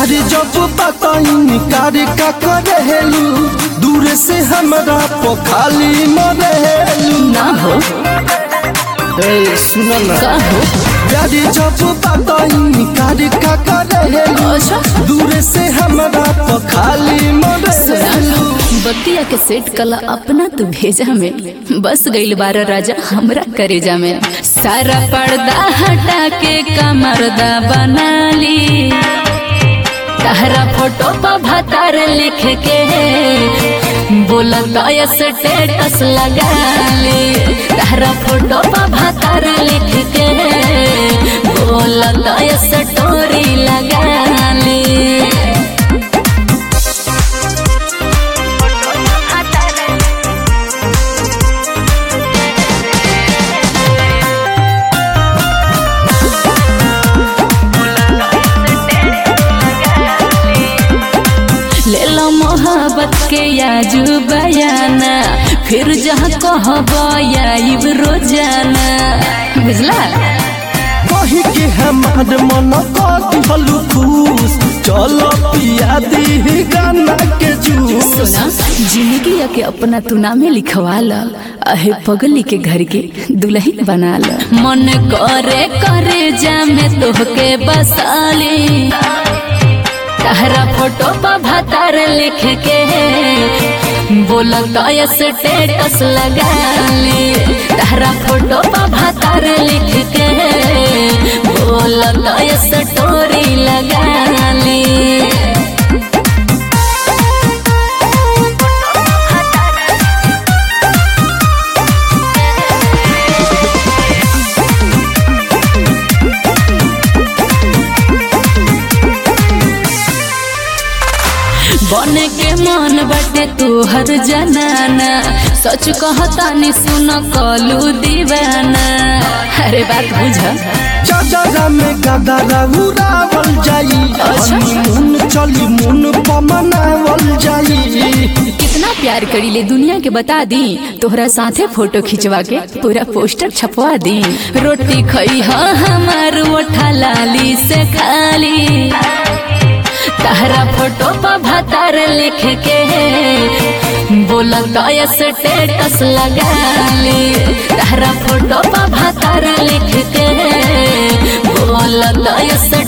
प्यार जब बताई कार का करेलू दूर से हमरा पखाली मरेलू ना हो ए सुन ना का हो प्यार जब बताई कार का करेलू अच्छा दूर से हमरा पखाली सुना मरेलू बतिया के सेट कला अपना तू भेजा में बस गईल बार राजा हमरा करेजा में सारा पर्दा हटा के कमरदा बना ली तहरा फोटो पर भतार लिख के बोलता स्टेटस लगा ली तहरा फोटो पर भतार लिख के बोलता स्टोरी लगा ली ले लो मोहब्बत के याजू बयाना फिर जहाँ कहब आइब रोजाना बुझला कही के हमार मन कति हलू खुश चलो पिया दी गाना के जूस सुना जिंदगी के अपना तू नामे लिखवा ल अहे पगली के घर के दुल्हन बना ल मन करे करे जामे तोहके बसाली तहरा फोटो पर भतार लिख के बोलता स्टेटस लगा ली तहरा फोटो पर भतार लिख के बोलता स्टोरी लगा ली बने के मन बाटे तोहर जनाना सच कहता नि सुन कलू दीवाना अरे बात बुझ चादरा में गदरा उड़ावल जाई अच्छा। हनीमून चली मुन पमनावल जाई कितना प्यार करी ले दुनिया के बता दी तोहरा साथे फोटो खिंचवा के पूरा पोस्टर छपवा दी रोटी खई हाँ हमार ओठा लाली से खाली तहरा फोटो पर भतार लिख के बोलता स्टेटस लगा ली तहरा फोटो पर भतार लिख के बोलता